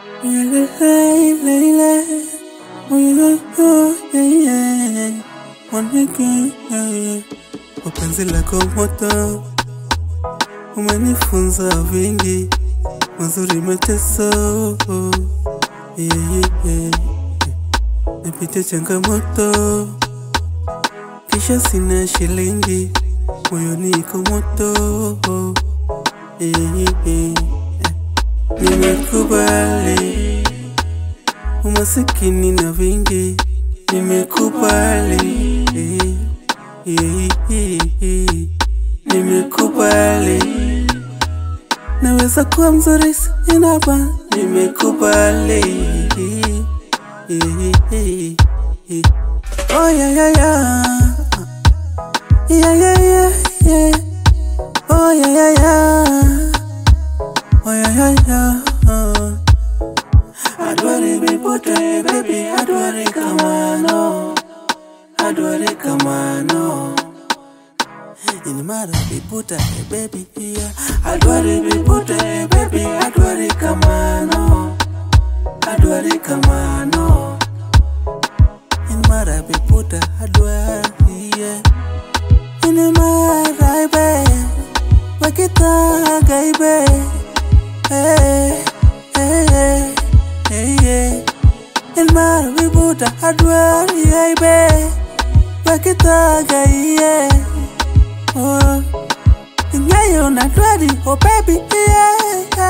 Upenzi lako moto umenifunza vingi mazuri mateso yeah, yeah, yeah. Nipite changamoto kisha sina shilingi moyoni iko moto yeah, yeah, yeah. Nimekubali umasikini na vingi, nimekubali yeah, yeah, yeah, yeah. Nimekubali naweza kuwa mzuri sinaba, nimekubali yeah, yeah, yeah. Oh yeah, yeah, yeah. Yeah, yeah, yeah, yeah. Oh yeah, yeah, yeah. Oh yeah, yeah, yeah. Uh. Adwari bipote baby, adwari kamano, adwari kamano. In mara biputa eh, baby yeah. Adwari bipote baby, adwari kamano, adwari kamano. In mara biputa adwari yeah. In mara baby, wakita gaibe. Hey, hey, hey, hey, hey. In mara biputa adwari gaibe. Wakita gaibe. Oh, ing'eyo na dwari, oh baby, yeah.